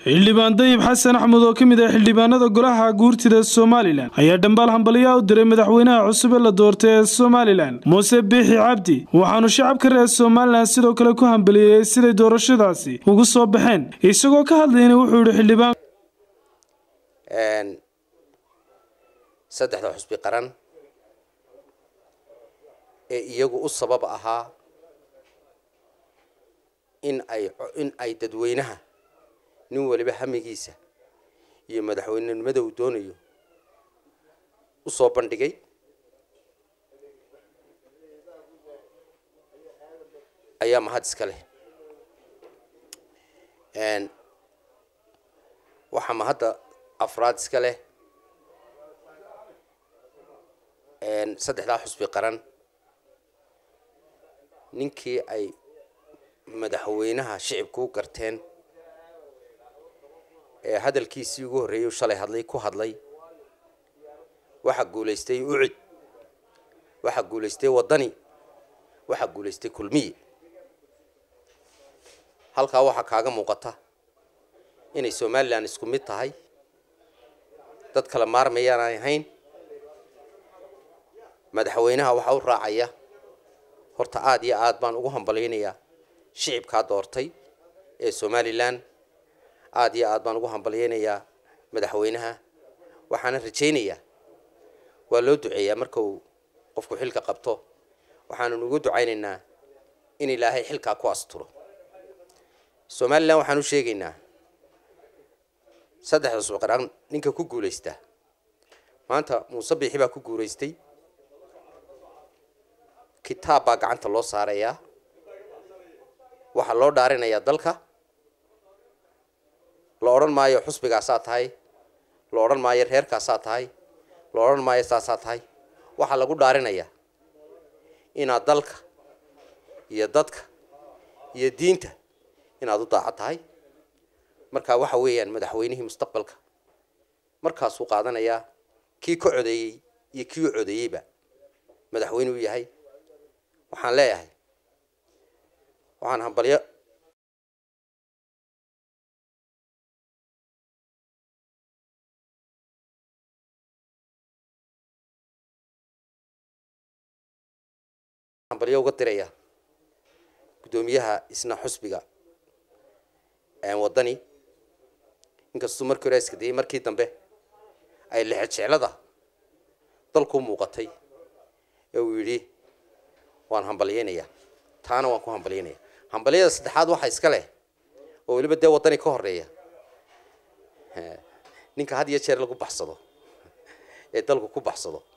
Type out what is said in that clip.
xildhibaan dayib xasan axmed oo ka mid ah xildhibaanada golaha guurtida somalilan ayaa dhambaal hambaliyaa u diray madaxweynaha cusub ee la doortay ee somalilan muuse biixi cabdi waxaanu shacabka reer somalilan sidoo kale ku hambaliyeeyey siday doorashadaasi ugu soo baxeen isagoo ka hadlayna wuxuu yihi xildhibaan saddexda xusbi qaran ee iyagu u sabab ahaa in ay in ay dadweynaha nin waliba hamigiisa iyo madaxweynenimada uu doonayo u soo bandhigay ayaa mahad iska leh waxaa mahadda afraad iska leh saddexdaa xusbi qaran ninkii ay madaxweynaha shicibku u garteen ee hadalkiisii ugu horreeyay shalay hadlay ku hadlay waxaa guulaystay ucid waxaa guulaystay waddani waxaa guulaystay kulmiye halkaa waxaa kaaga muuqata inay somalilan isku mid tahay dad kala maarmayaanaan ahayn madaxweynaha waxaa u raacaya horta aada iyo aad baan ugu hambalyaynayaa shicibkaa doortay ee somalilan aada iyo aad baan ugu hambalyaynayaa madaxweynaha waxaana rajaynayaa waa loo duceeyaa marka uu qofku xilka qabto waxaananu ugu ducaynaynaa in ilaahay xilkaa ku asturo somalilan waxaan u sheegaynaa saddexda suqaraan ninka ku guulaystaa maanta muuse biixi baa ku guulaystay kitaab baa gacanta loo saarayaa waxaa loo dhaarinayaa dalka la odhan maayo xusbigaasaa tahay la odhan maayo reerkaasaa tahay la odhan maayo saasaa tahay waxaa lagu dhaarinayaa inaad dalka iyo dadka iyo diinta inaad u daaco tahay marka waxa weeyaan madaxweynihii mustaqbalka markaasuu qaadanayaa kii ka codeeyey iyo kii u codeeyeyba madaxweyne u yahay waxaan leeyahay waxaan hambalyo hambalyo uga diraya guddoomiyaha isna xusbiga waddani inkastuu markii hore iska dayay markii dambe ay lexejeclada dalku muuqatay ee uu yidhi waan hambalyaynayaa taana waan ku hambalyaynaya hambalyada saddexaad waxaa iska leh oo weliba dee waddani ka horeeya ninka had iyo jeer lagu baxsado ee dalku ku baxsado